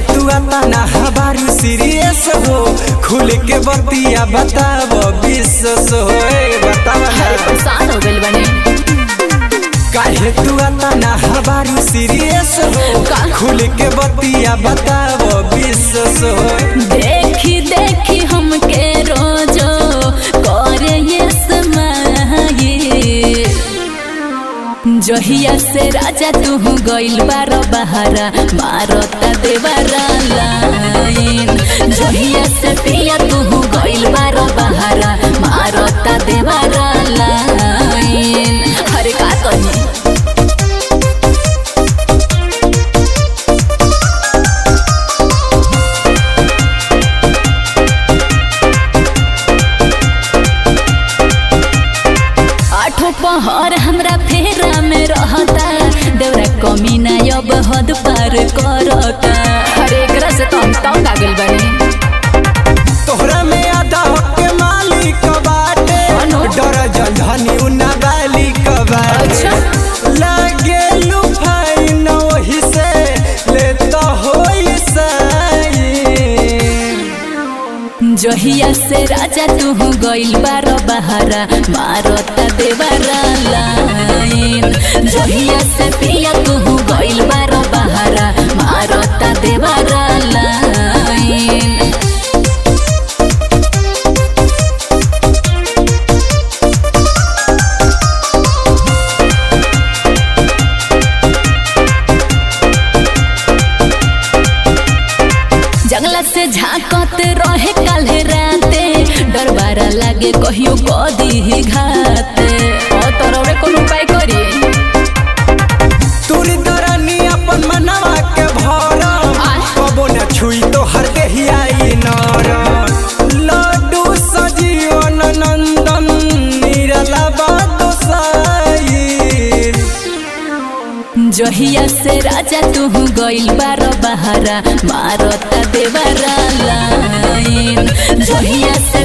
तू आता ना हबारू सीरियस हो खुल के बतिया बताव विश्वास हो ए, बताव अरे ना। परेशान हो गइल बने काहे तू आता ना हबारू सीरियस हो का? खुल के बतिया बताव विश्वास हो देखी देखी हमके रोजो करे ये समाये जहिया से राजा तू गइल बार बहारा मारता देवारा लाइन जहिया से पिया तू गइल बार बहारा मारता देवारा लाइन अरे का कही आठो पहर हमरा फेरा में रहता देवरा कमी ना अब हद पार करता अरे एकरा से तो हम तंग आ गइल बानी तोहरा में आधा हक के मालिक बाटे अनु। डर जंधनी उना बालिक बाटे अच्छा। लागे लुफाइन वही से ले तो होई साइन जहिया से राजा तू गइल बार बहारा मारता देवारा लाइन जहिया से पिया तू गइल बार बहारा मारता देवारा लाइन जंगला से झांकत रहे काल्हे राते डरबारा लागे कहियो कदी ही घाते ओ तोरवे कोन उपाय करी तूरी दरानी अपन मनवा के भरम आय। कबो न छुई तो हर देहियाई नरम लड्डू सजीवन नंदन निरला बातो साईर जहिया से राजा तू गइल बार बहारा मारता देवारा लाइन जहिया से